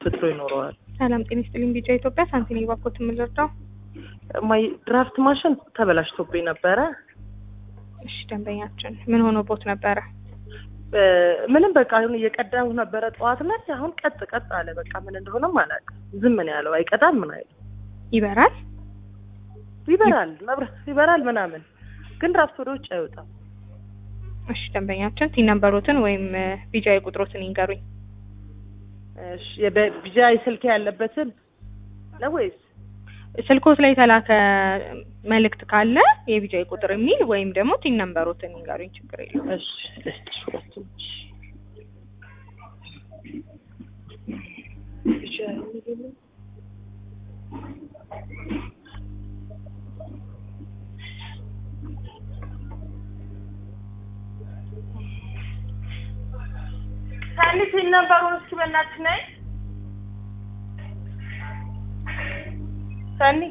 ፍጥሮ ይኖረዋል። ሰላም ጤና ይስጥልኝ። ቢጫ ኢትዮጵያ ሳንቲኒ ባኮት የምንረዳው ማይ ድራፍት ማሽን ተበላሽቶብኝ ነበረ። እሺ ደንበኛችን ምን ሆኖ ቦት ነበረ? እ፣ ምንም በቃ አሁን እየቀዳሁ ነበረ ጠዋት ላይ። አሁን ቀጥ ቀጥ አለ። በቃ ምን እንደሆነም አላውቅም። ዝም ነው ያለው። አይቀዳም ምን አይልም። ይበራል። ይበራል፣ መብራት ይበራል ምናምን፣ ግን ድራፍት ወደ ውጭ አይወጣም። እሺ ደንበኛችን ቲን ነምበሮትን ወይም ቢጃ ቁጥሮትን ይንገሩኝ። እሺ የበ- ቢጃይ ስልክ ያለበትን ነው ወይስ ስልኮት ላይ የተላከ መልእክት ካለ የቢጃይ ቁጥር የሚል ወይም ደግሞ ቲን ነምበሮትን ይንገሩኝ። ችግር የለውም። እሺ ልስጥሽ ሁለቱም። ቢጃይ የሚለው ሰኒ ሲል ነበሩን እስኪ በእናትሽ ነይ ሰኒ